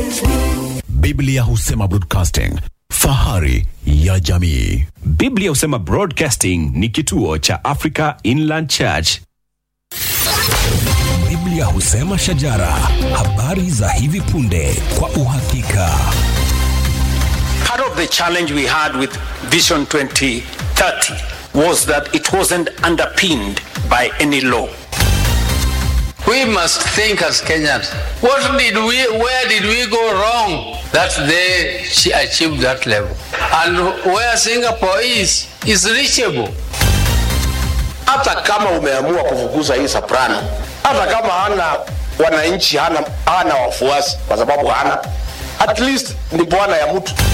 Biblia husema broadcasting, fahari ya jamii. Biblia husema Broadcasting ni kituo cha Africa Inland Church. Biblia husema shajara, habari za hivi punde kwa uhakika. Part of the challenge we had with Vision 2030 was that it wasn't underpinned by any law. We must think as Kenyans. What did we, where did we go wrong that they ch- achieved that level? And where Singapore is, is reachable. hata kama umeamua kufukuza hii soprano, hata kama hana wananchi, hana, hana wafuasi kwa sababu hana, at least ni bwana ya mtu.